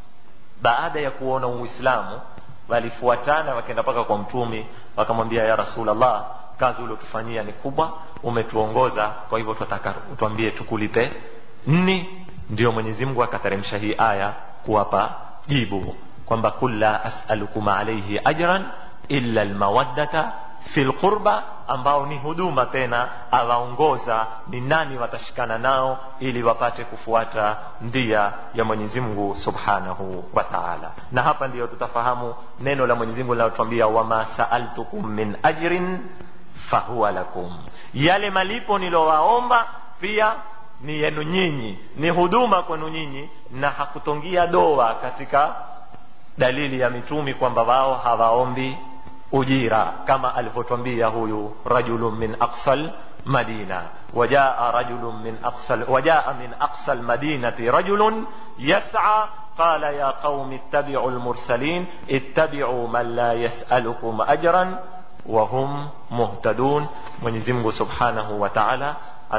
baada ya kuona uislamu walifuatana wakaenda mpaka kwa mtumi wakamwambia ya rasulllah kazi uliotufanyia ni kubwa umetuongoza kwa hivyo tunataka tuambie tukulipe nni ndio mwenyezi mungu akateremsha hii aya kuwapa jibu kwamba kul la asalukum alaihi ajran illa lmawaddata fi lqurba ambao ni huduma tena awaongoza ni nani watashikana nao ili wapate kufuata ndia ya mwenyezi mungu subhanahu wa taala na hapa ndiyo tutafahamu neno la mwenyezi mungu linalotwambia wama saaltukum min ajrin fahuwa lakum yale malipo nilowaomba pia ni yenu nyinyi ni huduma kwenu nyinyi na hakutongia doa katika dalili ya mitumi kwamba wao hawaombi ujira kama alivyotwambia huyu rajulun min aqsal madina wajaa rajulun min aqsal wajaa min aqsal madinati rajulun yas'a قال يا قوم اتبعوا المرسلين اتبعوا من لا يسألكم أجرا وهم مهتدون mwenyezi mungu subhanahu wa taala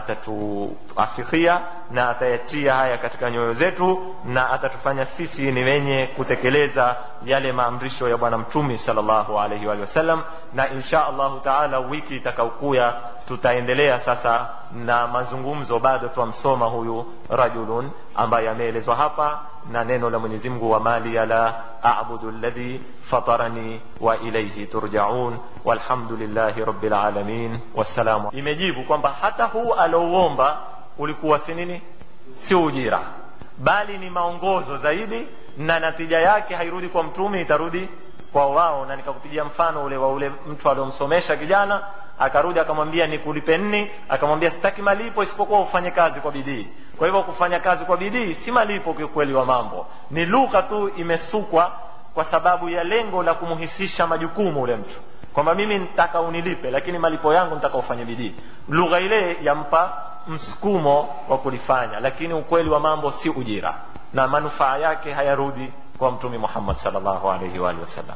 atatuafikia na atayatia haya katika nyoyo zetu na atatufanya sisi ni wenye kutekeleza yale maamrisho ya bwana mtumi salllahu alaihi waalihi wasallam na insha allahu taala wiki itakaokuya tutaendelea sasa na mazungumzo bado twamsoma huyu rajulun ambaye ameelezwa hapa na neno la mwenyezi mungu wa mali la abudu ladhi fatarani wa ilaihi turjaun walhamdulillahi rabbil alamin wassalamu imejibu kwamba hata huu alouomba ulikuwa si nini si ujira bali ni maongozo zaidi na natija yake hairudi kwa mtume itarudi kwa wao na nikakupigia mfano ule wa ule mtu aliomsomesha kijana akarudi akamwambia nikulipe nni akamwambia sitaki malipo isipokuwa ufanye kazi kwa bidii kwa hivyo kufanya kazi kwa bidii si malipo kiukweli wa mambo ni lugha tu imesukwa kwa sababu ya lengo la kumhisisha majukumu ule mtu kwamba mimi nitaka unilipe lakini malipo yangu nitaka ufanye bidii lugha ile yampa msukumo wa kulifanya lakini ukweli wa mambo si ujira na manufaa yake hayarudi kwa mtume muhammad salllahu alaihi waalihi wasallam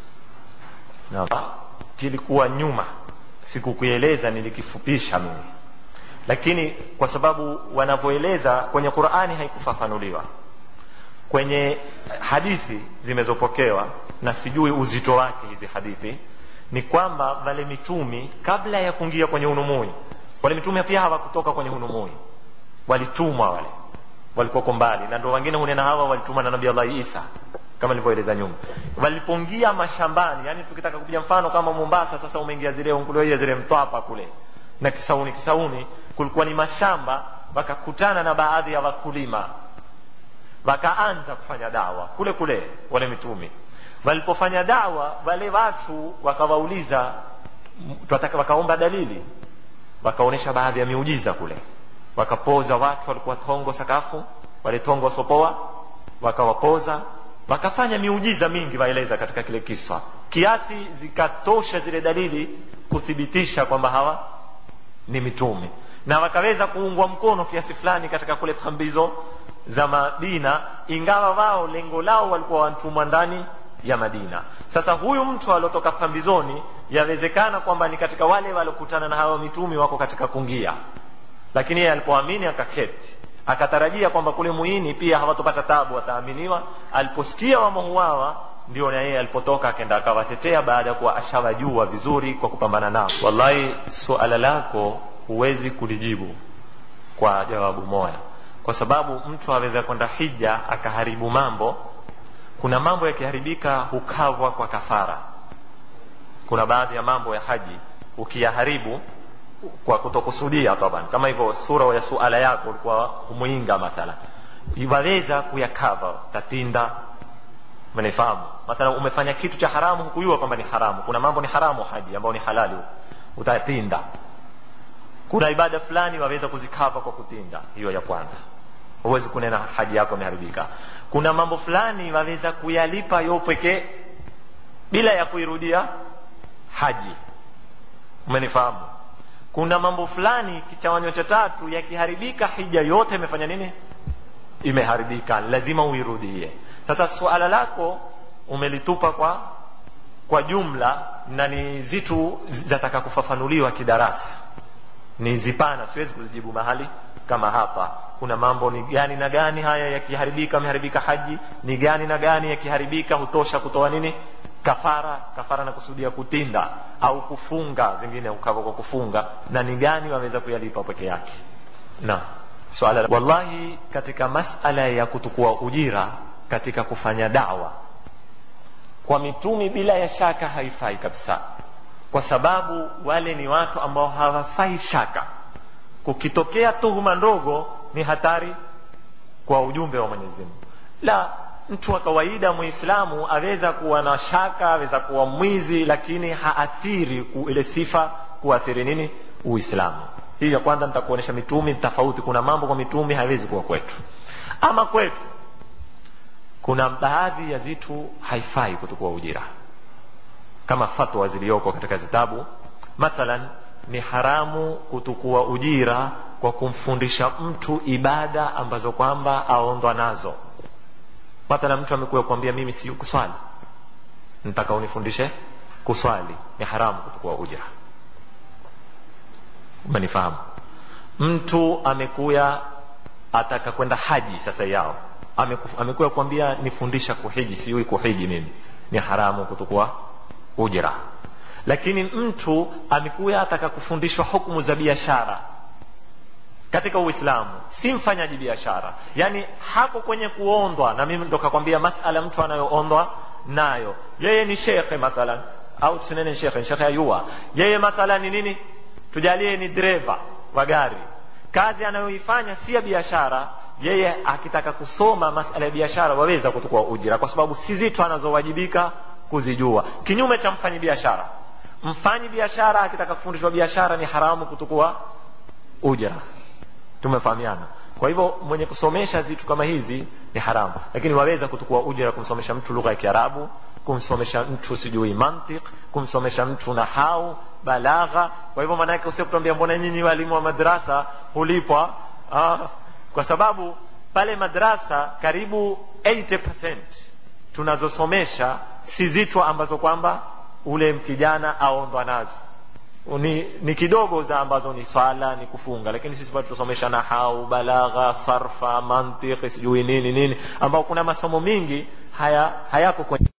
kilikuwa nyuma sikukueleza nilikifupisha mimi lakini kwa sababu wanavyoeleza kwenye qurani haikufafanuliwa kwenye hadithi zimezopokewa na sijui uzito wake hizi hadithi ni kwamba wale mitumi kabla ya kuingia kwenye unumui wale mitume pia hawakutoka kwenye unumui walitumwa wale walikuwako mbali na ndo wengine hunena hawa walitumwa na nabii allahi isa kama nilivyoeleza nyuma walipoingia mashambani yani tukitaka kupiga mfano kama mombasa sasa umeingia zile unkulia zile mtwapa kule na kisauni kisauni kulikuwa ni mashamba wakakutana na baadhi ya wakulima wakaanza kufanya dawa kule kule wale mitumi walipofanya dawa wale watu wakawauliza wakaomba dalili wakaonyesha baadhi ya miujiza kule wakapoza watu walikuwa tongo sakafu wale tongo wasopoa wakawapoza wakafanya miujiza mingi waeleza katika kile kiswa kiasi zikatosha zile dalili kuthibitisha kwamba hawa ni mitume na wakaweza kuungwa mkono kiasi fulani katika kule pambizo za madina ingawa wao lengo lao walikuwa wantumwa ndani ya madina sasa huyu mtu aliotoka pambizoni yawezekana kwamba ni katika wale waliokutana na hawa mitumi wako katika kungia lakini yeye alipoamini akaketi akatarajia kwamba kule muini pia hawatopata tabu wataaminiwa aliposikia wamohuawa ndio na yeye alipotoka akenda akawatetea baada ya kuwa ashawajua vizuri kwa kupambana nao wallahi suala lako huwezi kulijibu kwa jawabu moja kwa sababu mtu aweza kwenda hija akaharibu mambo kuna mambo yakiharibika hukavwa kwa kafara kuna baadhi ya mambo ya haji ukiyaharibu kwa kutokusudia taban kama hivyo sura ya suala yako ulikuwa humwinga mathala waweza kuyakava tatinda mnifahamu mathala umefanya kitu cha haramu hukujua kwamba ni haramu kuna mambo ni haramu haji ambayo ni halali utatinda kuna ibada fulani waweza kuzikava kwa kutinda hiyo ya kwanza huwezi kunena haji yako imeharibika kuna mambo fulani waweza kuyalipa yo pekee bila ya kuirudia haji umenifahamu kuna mambo fulani kichawanyo cha tatu yakiharibika hija yote imefanya nini imeharibika lazima uirudie sasa suala lako umelitupa kwa kwa jumla na ni zitu zataka kufafanuliwa kidarasa ni zipana siwezi kuzijibu mahali kama hapa kuna mambo ni gani na gani haya yakiharibika ameharibika haji ni gani na gani yakiharibika hutosha kutoa nini kafara kafara na kusudia kutinda au kufunga zingine ukava kwa kufunga na ni gani waweza kuyalipa peke yake na swala wallahi katika masala ya kutukua ujira katika kufanya dawa kwa mitumi bila ya shaka haifai kabisa kwa sababu wale ni watu ambao hawafai shaka kukitokea tuhuma ndogo ni hatari kwa ujumbe wa mwenyezi mungu la mtu wa kawaida muislamu aweza kuwa na shaka aweza kuwa mwizi lakini haathiri ile sifa kuathiri nini uislamu hii ya kwanza nitakuonyesha mitumi tofauti kuna mambo kwa mitumi haiwezi kuwa kwetu ama kwetu kuna baadhi ya vitu haifai kutukua ujira kama fatwa ziliyoko katika zitabu mathalan ni haramu kutukua ujira kwa kumfundisha mtu ibada ambazo kwamba aondwa nazo mathala mtu amekuwa kuambia mimi si kuswali nataka unifundishe kuswali ni haramu kutukua ujira umenifahamu mtu amekuya ataka kwenda haji sasa yao amekuya kuambia nifundisha kuhiji sijui kuhiji mimi ni haramu kutukua ujira lakini mtu amekuya ataka kufundishwa hukumu za biashara katika uislamu si mfanyaji biashara yaani hako kwenye kuondwa na mimi ndo kakwambia masala mtu anayoondwa nayo yeye ni shekhe mathalan au tusinene shekhe shekhe ayua yeye mathalan ni nini tujalie ni dereva wa gari kazi anayoifanya si ya biashara yeye akitaka kusoma masala ya biashara waweza kutukua ujira kwa sababu si zitu anazowajibika kuzijua kinyume cha mfanyi biashara mfanyi biashara akitaka kufundishwa biashara ni haramu kutukua ujira tumefahamiana kwa hivyo mwenye kusomesha vitu kama hizi ni haramu lakini waweza kutukua ujira kumsomesha mtu lugha ya kiarabu kumsomesha mtu sijui mantiq kumsomesha mtu nahau balagha kwa hivyo maanaake usio kutuambia mbona nyinyi walimu wa madrasa hulipwa ah, kwa sababu pale madrasa karibu 80 tunazosomesha si zitu ambazo kwamba ule kijana aondwa nazo ni, ni kidogo za ambazo ni swala ni kufunga lakini sisi bado tusomesha nahau balagha sarfa mantiki sijui nini nini ambao kuna masomo mingi haya hayako kwenye